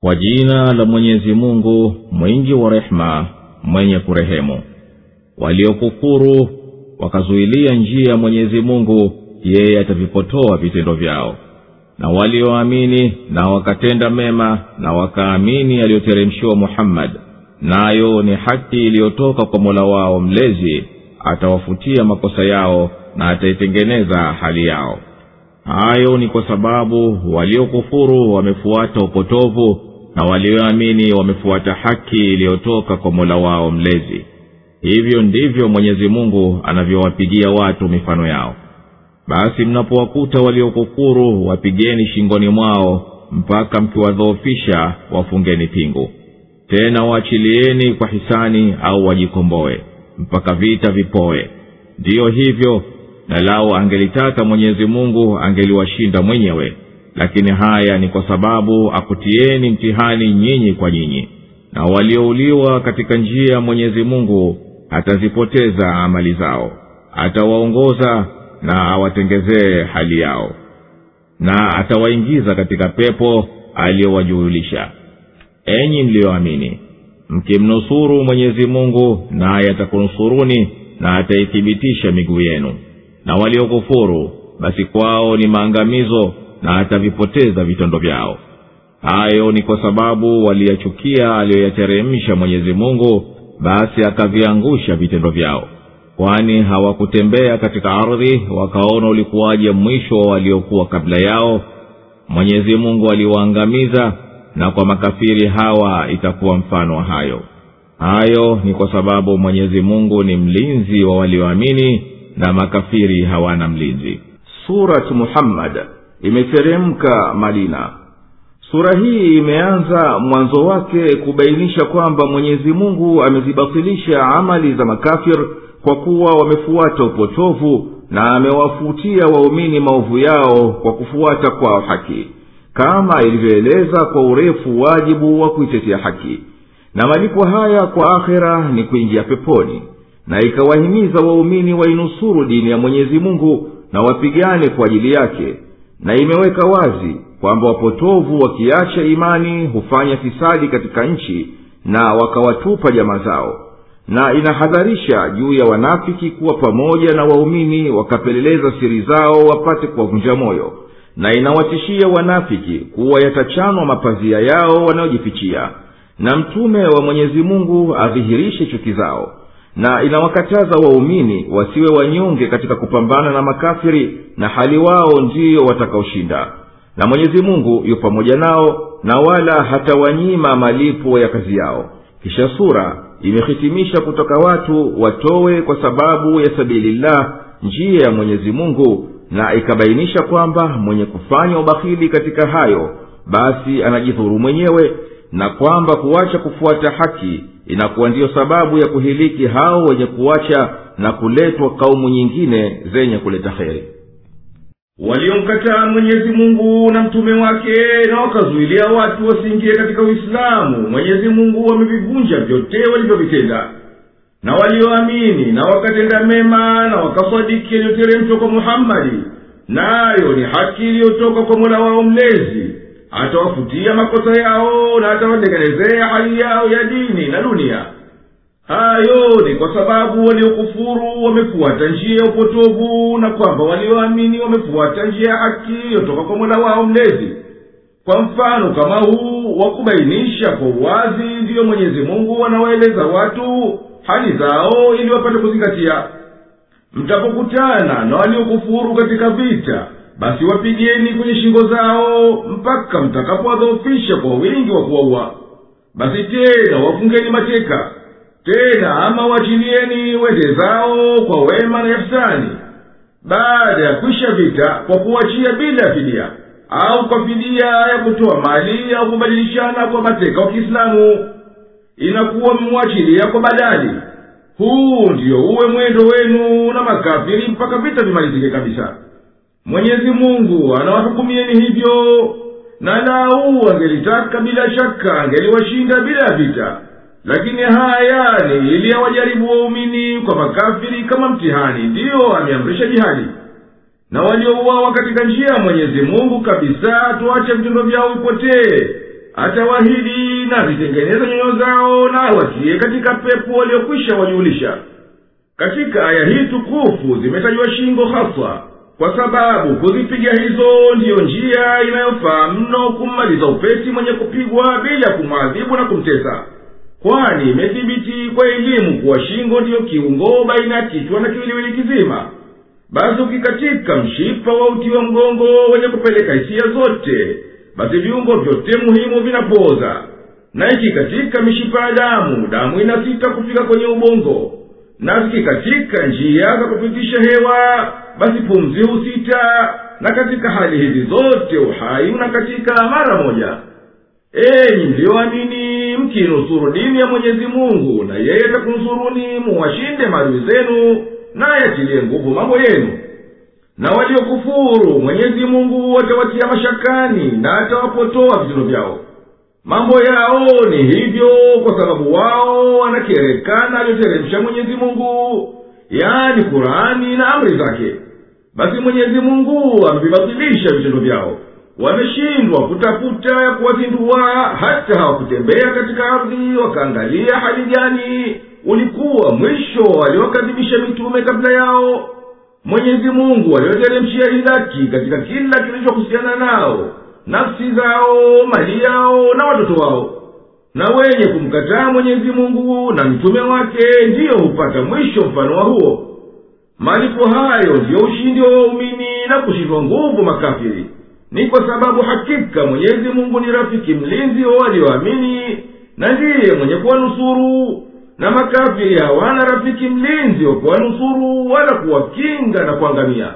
kwa jina la mwenyezi mungu mwingi wa rehema mwenye kurehemu waliokufuru wakazuilia njia ya mwenyezi mungu yeye atavipotoa vitendo vyao na walioamini na wakatenda mema na wakaamini aliyoteremshiwa muhammadi nayo ni haki iliyotoka kwa mola wao mlezi atawafutia makosa yao na ataitengeneza hali yao hayo ni kwa sababu waliokufuru wamefuata upotovu na walioamini wamefuata haki iliyotoka kwa mola wao mlezi hivyo ndivyo mwenyezi mungu anavyowapigia watu mifano yao basi mnapowakuta waliokufuru wapigeni shingoni mwao mpaka mkiwadhoofisha wafungeni pingu tena waachilieni kwa hisani au wajikomboe mpaka vita vipoe ndiyo hivyo na lao angelitaka mwenyezi mungu angeliwashinda mwenyewe lakini haya ni kwa sababu akutieni mtihani nyinyi kwa nyinyi na waliouliwa katika njia ya mwenyezi mungu atazipoteza amali zao atawaongoza na awatengezee hali yao na atawaingiza katika pepo aliyowajuhulisha enyi mliyoamini mkimnusuru mwenyezi mungu naye atakunusuruni na ataithibitisha miguu yenu na waliokufuru basi kwao ni maangamizo na atavipoteza vitendo vyao hayo ni kwa sababu waliyachukia aliyoyateremsha mwenyezi mungu basi akaviangusha vitendo vyao kwani hawakutembea katika ardhi wakaona ulikuwaje mwisho wa waliokuwa kabla yao mwenyezi mungu aliwaangamiza na kwa makafiri hawa itakuwa mfano wa hayo hayo ni kwa sababu mwenyezi mungu ni mlinzi wa walioamini na makafiri hawana mlinzi surat muhammad imeteremka madina sura hii imeanza mwanzo wake kubainisha kwamba mwenyezi mungu amezibatilisha amali za makafir kwa kuwa wamefuata upotovu na amewafutia waumini maovu yao kwa kufuata kwao haki kama ilivyoeleza kwa urefu wajibu wa kuitetea haki na malipo haya kwa akhera ni kuingia peponi na ikawahimiza waumini wainusuru dini ya mwenyezi mungu na wapigane kwa ajili yake na imeweka wazi kwamba wapotovu wakiacha imani hufanya fisadi katika nchi na wakawatupa jamaa zao na inahadharisha juu ya wanafiki kuwa pamoja na waumini wakapeleleza siri zao wapate kuwavunja moyo na inawatishia wanafiki kuwa yatachanwa mapazia yao wanayojifichia na mtume wa mwenyezi mungu adhihirishe chuki zao na inawakataza waumini wasiwe wanyonge katika kupambana na makafiri na hali wao ndiyo watakaoshinda na mwenyezi mungu yu pamoja nao na wala hatawanyima malipo ya kazi yao kisha sura imehitimisha kutoka watu watowe kwa sababu ya sabilillah njia ya mwenyezi mungu na ikabainisha kwamba mwenye kufanya ubakhili katika hayo basi anajidhuru mwenyewe na kwamba kuacha kufuata haki inakuwa ndiyo sababu ya kuhiliki hao wenye kuacha na kuletwa kaumu nyingine zenye kuleta heri waliomkataa mwenyezi mungu na mtume wake na wakazuilia watu wasiingie katika uislamu mwenyezi mungu amevivunja vyote walivyovitenda na walioamini na wakatenda mema na wakasadiki yaliyoteremshwa kwa muhammadi nayo ni haki iliyotoka kwa mola wao mlezi atawafutia makosa yao na atawatengenezea hali yao ya dini na dunia hayo ni kwa sababu waliokufuru wamefuata njia ya upotovu na kwamba walioamini wamefuata njia ya haki iliyotoka kwa mola wao mlezi kwa mfano kama huu wa kubainisha kwa uwazi ndiyo mwenyezi mungu anawaeleza watu hali zao ili wapate kuzingatia mtapokutana na waliokufuru katika vita basi wapigeni kwenye shingo zao mpaka mtakapowadhoofisha kwa wingi wa kuwaua basi tena wafungeni mateka tena ama wachilieni wende zao kwa wema na ihsani baada ya kwisha vita kwa kuwachia bila ya fidia au kwa fidia ya kutoa mali au kubadilishana kwa mateka wa kiislamu inakuwa mmwachilia kwa badali huu ndiyo uwe mwendo wenu na makafiri mpaka vita vimalizike kabisa mwenyezi mungu anawahukumieni hivyo na lau angelitaka bila shaka angeliwashinda bila ya vita lakini haya ni ili awajaribu waumini kwa makafiri kama mtihani ndiyo ameamrisha jihadi na waliouawa katika njia ya mwenyezi mungu kabisa tuache vitendo vyao vipotee atawahidi na zitengeneze nyoyo zao na awatie katika pepo waliokwisha wajulisha katika aya hii tukufu zimetajwa shingo haswa kwa sababu kuzipiga hizo ndiyo njia inayofaa mno kummaliza upesi mwenye kupigwa bila kumwadhibu na kumtesa kwani imethibiti kwa elimu kuwa shingo ndiyo kiungo baina ya kichwa na kiwiliwili kizima basi ukikatika mshipa wa uti wa mgongo wenye kupeleka hisia zote basi viungo vyote muhimu vinapooza na ikikatika mishipa ya damu damu inasita kufika kwenye ubongo na zikikatika njia za kupitisha hewa basi pumzi husita na katika hali hizi zote uhai unakatika mara moja enyi mliyoamini mkinusuru dini ya mwenyezi mungu na yeye atakunsuruni muwashinde maadui zenu naye atilie nguvu mambo yenu na waliokufuru mwenyezi mungu atawatia mashakani na atawapotoa vitendo vyao mambo yao ni hivyo kwa sababu wao wanakerekana aliyoteremsha mwenyezi mungu yaani kurani na amri zake basi mwenyezi mungu amevibatilisha vitendo vyao wameshindwa kutafuta ya kuwazindua hata hawakutembea katika ardhi wakaangalia hali gani ulikuwa mwisho waliokadhibisha mitume kabla yao mwenyezi mungu aliyoteremshia hidaki katika kila kilichohusiana nao nafsi zao mali yao na watoto wao na wenye kumkataa mwenyezi mungu na mtume wake ndiyo hupata mwisho mfano wa huo malipo hayo ndiyo ushindi wa waumini na kushindwa nguvu makafiri ni kwa sababu hakika mwenyezi mungu ni rafiki mlinzi wa walioamini na ndiye mwenye kuwanusuru na makafiri hawana rafiki mlinzi wa kuwanusuru wala kuwakinga na kuangamia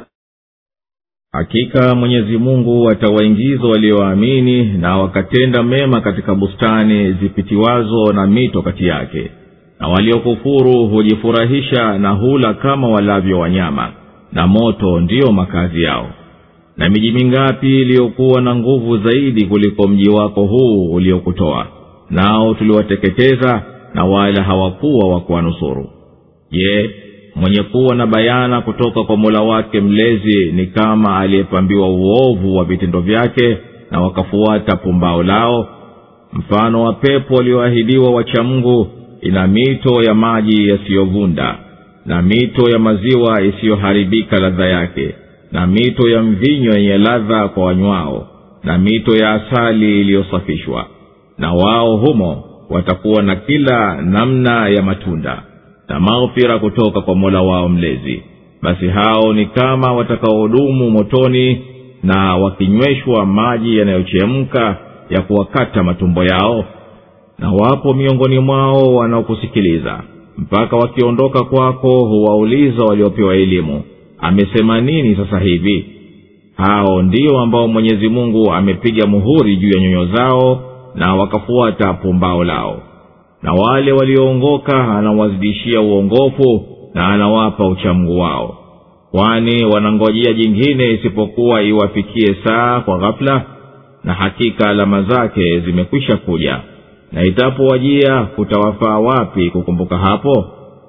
hakika mwenyezi mungu atawaingiza walioamini na wakatenda mema katika bustani zipitiwazo na mito kati yake na waliokufuru hujifurahisha na hula kama walavyo wanyama na moto ndiyo makazi yao na miji mingapi iliyokuwa na nguvu zaidi kuliko mji wako huu uliokutoa nao tuliwateketeza na wala hawakuwa wa kuwanusuru je mwenye kuwa na bayana kutoka kwa mola wake mlezi ni kama aliyepambiwa uovu wa vitendo vyake na wakafuata pumbao lao mfano wa pepo walioahidiwa wachamngu ina mito ya maji yasiyovunda na mito ya maziwa isiyoharibika ladha yake na mito ya mvinyo yenye ladha kwa wanywao na mito ya asali iliyosafishwa na wao humo watakuwa na kila namna ya matunda na maghfira kutoka kwa mola wao mlezi basi hao ni kama watakaohudumu motoni na wakinyweshwa maji yanayochemka ya kuwakata matumbo yao na wapo miongoni mwao wanaokusikiliza mpaka wakiondoka kwako huwauliza waliopewa elimu amesema nini sasa hivi hao ndio ambao mwenyezi mungu amepiga muhuri juu ya nyoyo zao na wakafuata pumbao lao na wale walioongoka anawazidishia uongofu na anawapa uchamgu wao kwani wanangojea jingine isipokuwa iwafikie saa kwa ghafula na hakika alama zake zimekwisha kuja na itapowajia kutawafaa wapi kukumbuka hapo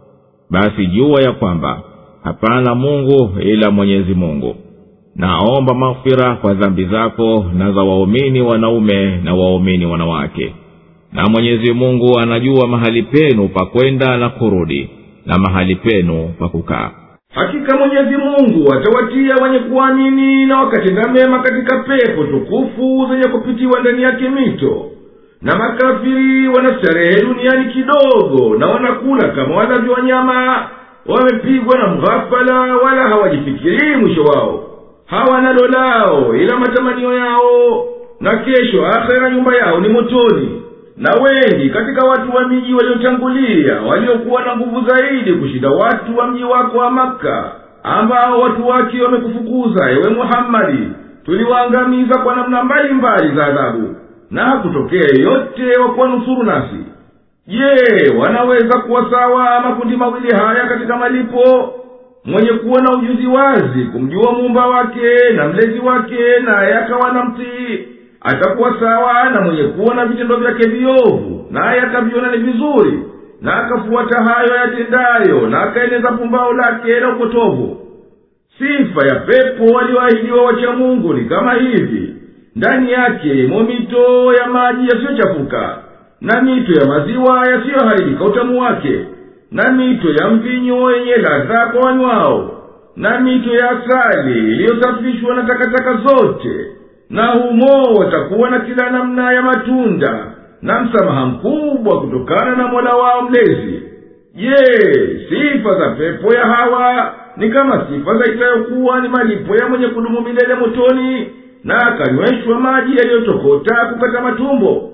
basi jua ya kwamba hapana mungu ila mwenyezi mungu naomba maghfira kwa dhambi zako na za waumini wanaume na waumini wanawake na mwenyezi mungu anajua mahali penu pa kwenda na kurudi na mahali penu pa kukaa hakika mwenyezi mungu atawatia wenye kuamini na wakatenda mema katika pepo tukufu zenye kupitiwa ndani yake mito na makafiri wanastarehe duniani kidogo na wanakula kama walavyo wanyama wamepigwa na mghafala wala hawajifikirii mwisho wao hawana lolao ila matamanio yao na kesho akhera nyumba yao ni motoni na wengi katika watu wa miji waliotangulia waliokuwa na nguvu zaidi kushinda watu wa mji wako wa makka ambao watu wake wamekufukuza ewe muhammadi tuliwaangamiza kwa namna mbalimbali za adhabu na hakutokea yeyote wa kuwanusuru nasi je wanaweza kuwa sawa makundi mawili haya katika malipo mwenye kuwa na ujuzi wazi kumjua muumba wake na mlezi wake naye akawa na mtii atakuwa sawa na mwenye kuwa na vitendo vyake viovu naye akaviona ni vizuri na akafuata hayo yatendayo na akaeneza pumbao lake la upotovu sifa ya pepo walioahidiwa wacha mungu ni kama hivi ndani yake mo mito ya maji yasiyochafuka na mito ya maziwa yasiyoharibika utamu wake na mito ya mvinyo yenye ladha kwa wanywao na mito ya asali iliyosafishwa na takataka zote na humo watakuwa na kila namna ya matunda na msamaha mkubwa kutokana na mola wao mlezi je sifa za pepo ya hawa ni kama sifa za itayokuwa ni malipo ya mwenye kudumu milele motoni na akanyweshwa maji yaliyotokota kukata matumbo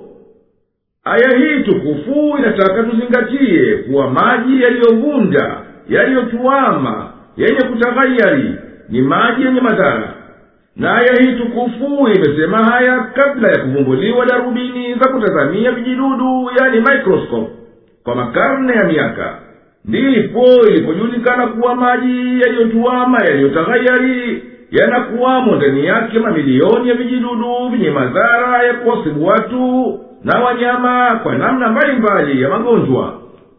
aya hii tukufu inataka tuzingatie kuwa maji yaliyovunda yaliyotuama yenye kutaghayari ni maji yenye madhara na aya hii tukufu imesema haya kabla ya kuvumbuliwa darubini za kutazamia vijidudu yani microscope kwa makarne ya miaka ndipo ilipojulikana kuwa maji yaliyotuama yaliyotaghayari yanakuwamo ndani yake mamilioni ya vijidudu vyenye madhara ya kuwasibu watu na wanyama kwa namna mbalimbali ya magonjwa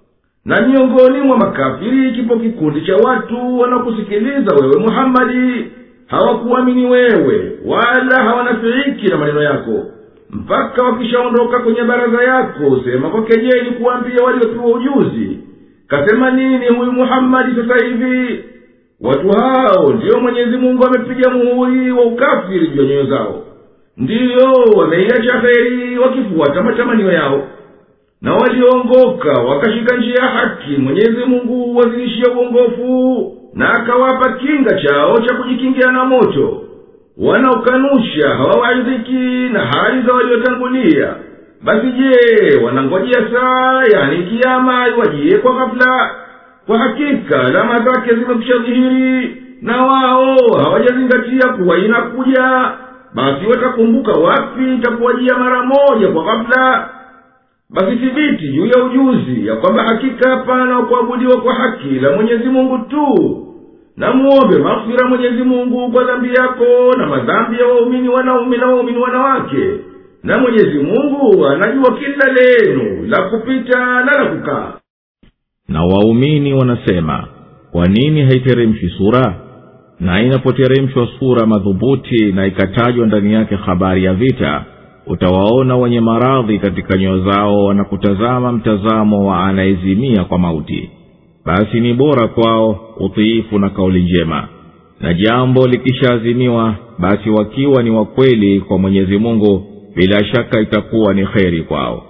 na miongoni mwa makafiri kipo kikundi cha watu wanaokusikiliza wewe muhammadi hawakuamini wewe wala hawanafiiki na maneno yako mpaka wakishaondoka kwenye baraza yako sema kwa kejeli kuwambia waliopewa ujuzi kasema nini huyu muhammadi sasa hivi watu hao ndiyo mwenyezi mungu amepiga muhuri wa ukafiri juu ya nyoyo zao ndiyo wameiacha heri wakifuata matamanio yao na walioongoka wakashika njia ya haki mwenyezi mungu wazidishia uongofu na akawapa kinga chao cha kujikingia na moto wanaokanusha hawawaidhiki na hali za waliotangulia basi je wanangojea saa yani kiama iwajie kwa ghafula kwa hakika alama zake zimekwisha dhihiri na wao hawajazingatia kuwa inakuja basi watakumbuka wapi itakuwajia mara moja kwa ghafula basi thibiti juu ya ujuzi ya kwamba hakika hapana kuabudiwa kwa haki la mwenyezi mungu tu na muombe maghfira mwenyezi mungu kwa dhambi yako na madhambi ya waumini wanaume na waumini wanawake na mwenyezi mungu anajua kila lenu la kupita na la kukaa na waumini wanasema kwa nini haiteremshwi sura na inapoteremshwa sura madhubuti na ikatajwa ndani yake habari ya vita utawaona wenye maradhi katika nyoyo zao wanakutazama mtazamo wa anayezimia kwa mauti basi ni bora kwao utiifu na kauli njema na jambo likishaazimiwa basi wakiwa ni wakweli kwa mwenyezi mungu bila shaka itakuwa ni kheri kwao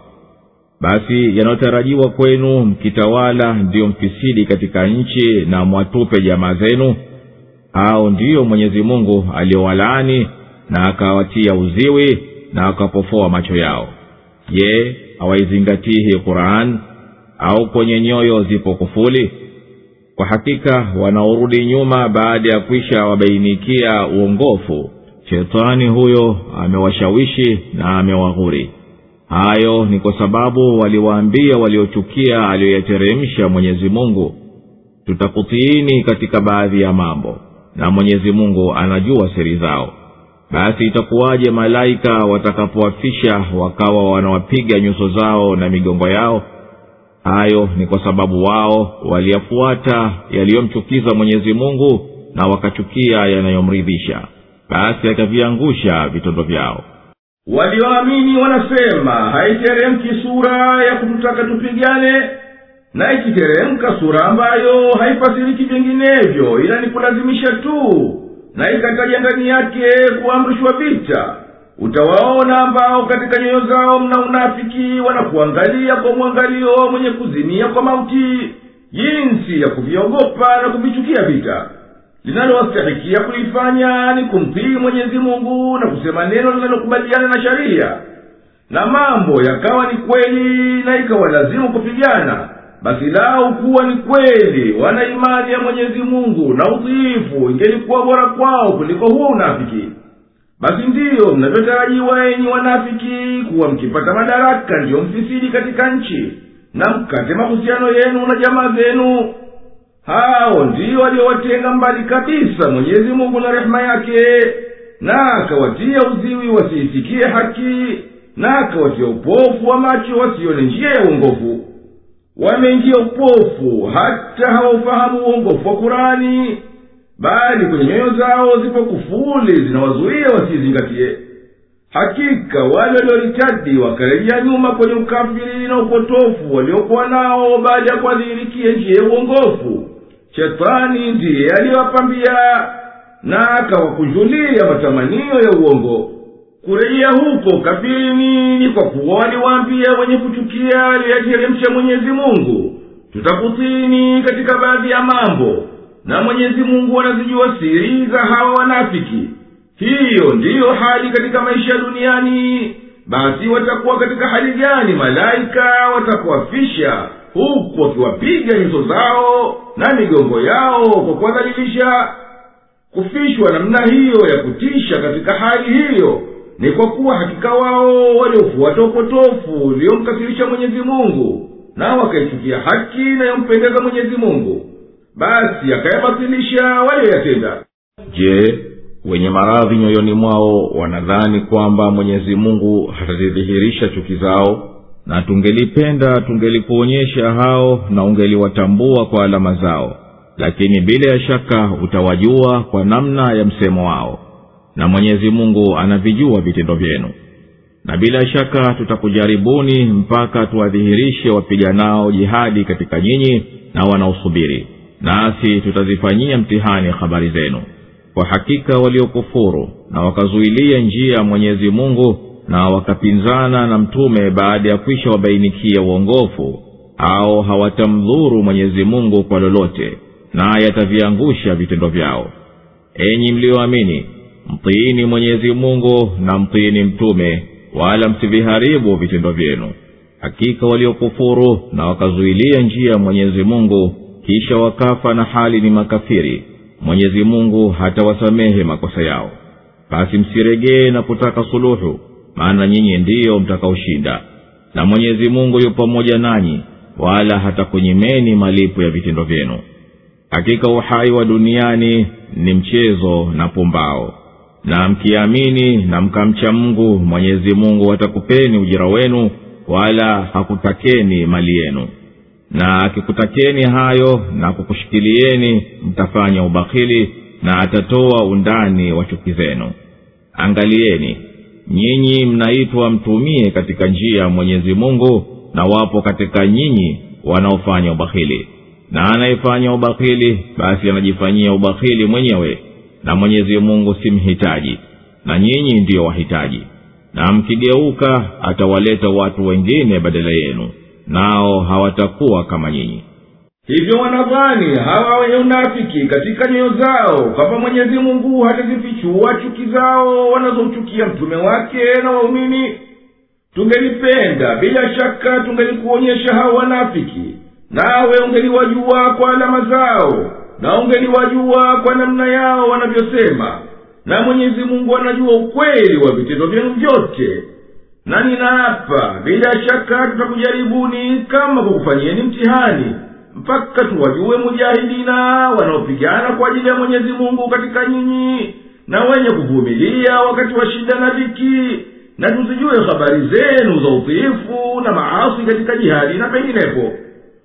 basi yanayotarajiwa kwenu mkitawala ndiyo mfisidi katika nchi na mwatupe jamaa zenu au ndiyo mwenyezi mungu aliyowalaani na akawatia uziwi na akapofoa macho yao je hawaizingatii hii quran au kwenye nyoyo zipo kufuli kwa hakika wanaorudi nyuma baada ya kwisha wabainikia uongofu shetani huyo amewashawishi na amewaghuri hayo ni kwa sababu waliwaambia waliochukia aliyoyateremsha mwenyezi mungu tutakutiini katika baadhi ya mambo na mwenyezi mungu anajua siri zao basi itakuwaje malaika watakapowafisha wakawa wanawapiga nyuso zao na migongo yao hayo ni kwa sababu wao waliyafuata yaliyomchukiza mwenyezi mungu na wakachukia yanayomridhisha basi akaviangusha vitondo vyao walioamini wanasema haiteremki sura ya kututaka tupigane na ikiteremka sura ambayo haifasiriki vinginevyo ila ni kulazimisha tu na ikataja ndani yake kuamrishwa vita utawaona ambao katika nyoyo zao mna unafiki wanakuangalia kwa mwangalio mwenye kuzimia kwa mauti jinsi ya kuviogopa na kuvichukia vita linalowastahikia kulifanya ni kumtii mwenyezi mungu na kusema neno linalokubaliana na sharia na mambo yakawa ni kweli na ikawa lazimu kupigana basi lau kuwa ni kweli wana imani ya mwenyezi mungu na utiifu ingelikuwa bora kwao kuliko huo unafiki basi ndiyo mnavyotarajiwa enyi wanafiki kuwa mkipata madaraka ndiyo mfisidi katika nchi na mkate mahusiano yenu na jamaa zenu hao ndiyo waliowatenga mbali kabisa mwenyezi mungu na rehema yake na akawatia uziwi wasiisikie haki na akawatia upofu wa macho wasione njia ya uongofu wameingia upofu hata hawaufahamu uongofu wa kurani bali kwenye nyoyo zao zipo kufuli zinawazuia wasiizingatie hakika wale walioritadi wakarejea nyuma kwenye ukafiri na upotofu waliokuwa nao baada ya kuadhirikia njia ya uongofu shetani ndiye aliyowapambia na akawakunjulia matamanio ya uongo kurejea huko kafirini ni kwa kuwa waliwaambia wenye kuchukia aliyateremsha mwenyezi mungu tutakutini katika baadhi ya mambo na mwenyezi mungu anazijua siri za hawa wanafiki hiyo ndiyo hali katika maisha duniani basi watakuwa katika hali gani malaika watakuwafisha huku wakiwapiga nyuso zao na migongo yao kwa kuwadhalilisha kufishwa namna hiyo ya kutisha katika hali hiyo ni kwa kuwa hakika wao waliofuata upotofu uliomkasirisha mwenyezi mungu na wakaichukia haki inayompendeza mwenyezi mungu basi akayabatilisha walioyatenda je wenye maradhi nyoyoni mwao wanadhani kwamba mwenyezi mungu hatazidhihirisha chuki zao na tungelipenda tungelikuonyesha hao na ungeliwatambua kwa alama zao lakini bila ya shaka utawajua kwa namna ya msemo wao na mwenyezi mungu anavijua vitendo vyenu na bila shaka tutakujaribuni mpaka tuwadhihirishe wapiganao jihadi katika nyinyi na wanaosubiri nasi tutazifanyia mtihani habari zenu kwa hakika waliokufuru na wakazuilia njia ya mwenyezi mungu na wakapinzana na mtume baada ya kwisha wabainikia uongofu au hawatamdhuru mwenyezi mungu kwa lolote naye ataviangusha vitendo vyao enyi mliyoamini mtiini mwenyezi mungu na mtiini mtume wala msiviharibu vitendo vyenu hakika waliokufuru na wakazuilia njia ya mwenyezi mungu kisha wakafa na hali ni makafiri mwenyezi mungu hatawasamehe makosa yao basi msiregee na kutaka suluhu maana nyinyi ndiyo mtakaoshinda na mwenyezi mungu yu pamoja nanyi wala hatakunyimeni malipo ya vitendo vyenu hakika uhai wa duniani ni mchezo na pumbao na mkiamini na mkamcha mungu mwenyezi mungu atakupeni ujira wenu wala hakutakeni mali yenu na akikutakeni hayo na kukushikilieni mtafanya ubakhili na atatoa undani wa chuki zenu angalieni nyinyi mnaitwa mtumie katika njia ya mwenyezi mungu na wapo katika nyinyi wanaofanya ubakhili na anayefanya ubakhili basi anajifanyia ubakhili mwenyewe na mwenyezi mungu si mhitaji na nyinyi ndiyo wahitaji na mkigeuka atawaleta watu wengine badala yenu nao hawatakuwa kama nyinyi hivyo wanadhani hawa wenye unafiki katika nyoyo zao kwamba mwenyezi mungu hatazifichua chuki zao wanazomchukia mtume wake na waumini tungelipenda bila shaka tungelikuonyesha hao wanafiki nawe ungeliwajua kwa alama zao na ungeliwajua kwa namna yao wanavyosema na mwenyezi mungu anajua ukweli wa vitendo vyenu vyote na ninaapa bila shaka tutakujaribuni kama kukufanyieni mtihani mpaka tuwajue mujahidina wanaopigana kwa ajili ya mwenyezi mungu katika nyinyi na wenye kuvumilia wakati wa shida na dhiki na tuzijue habari zenu za utiifu na maasi katika jihadi na penginepo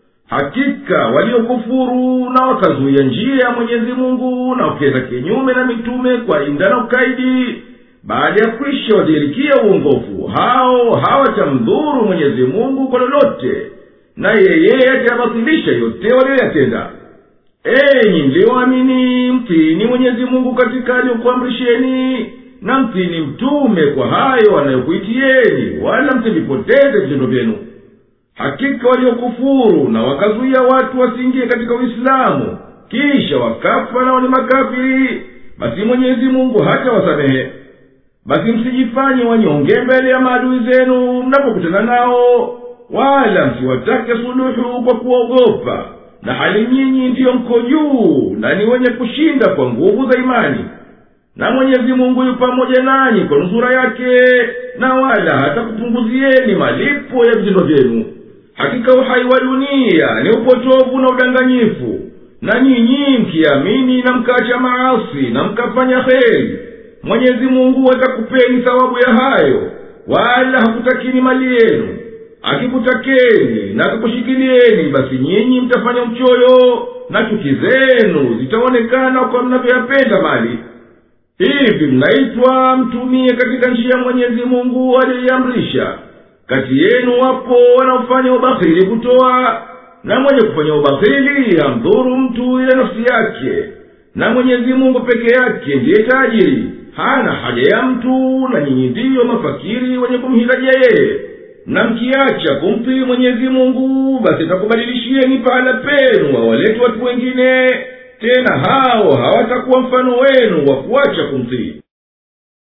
hakika waliokufuru na wakazuia njia ya mwenyezi mungu na wakienda kinyume na mitume kwa inda na ukaidi baada ya kwisha wadhirikia uongofu hao hawatamdhuru mwenyezi mungu kwa lolote na yeye atayabatilisha yote walioyatenda enyi mliyoamini mtini mwenyezi mungu katika aliyokuamrisheni na mtini mtume kwa hayo anayokuitieni wala msivipoteze vitendo vyenu hakika waliokufuru na wakazuia watu wasiingie katika uislamu kisha wakafa nao ni makafiri basi mwenyezi mungu hata wasamehe basi msijifanye wanyonge mbele ya maadui zenu mnapokutana nao wala msiwatake suluhu kwa kuogopa na hali nyinyi ndiyo mko juu na ni wenye kushinda kwa nguvu za imani na mwenyezi mungu yu pamoja nanyi kwa nusura yake na wala hata kupunguzieni malipo ya vitendo vyenu hakika uhai wa dunia ni upotovu na udanganyifu na nyinyi mkiamini na mkaacha maasi na mkafanya heri mwenyezi mungu atakupeni thawabu ya hayo wala hakutakini mali yenu akikutakeni na akakushikilieni basi nyinyi mtafanya uchoyo na chuki zenu zitaonekana kwa mnavyoyapenda mali hivi mnaitwa mtumie katika njia ya mwenyezi mungu aliyoiamrisha kati yenu wapo wanaofanya ubakhili kutoa na mwenye kufanya ubakhili hamdhuru mtu ile nafsi yake na mwenyezi mungu peke yake ndiye tajiri hana haja ya mtu na nyinyi ndiyo mafakiri wenye kumhitajia yeye na mkiacha kumtii mwenyezi mungu basi takubadilishieni pahala penu wawalete watu wengine tena hao hawatakuwa mfano wenu wa kuacha kumtii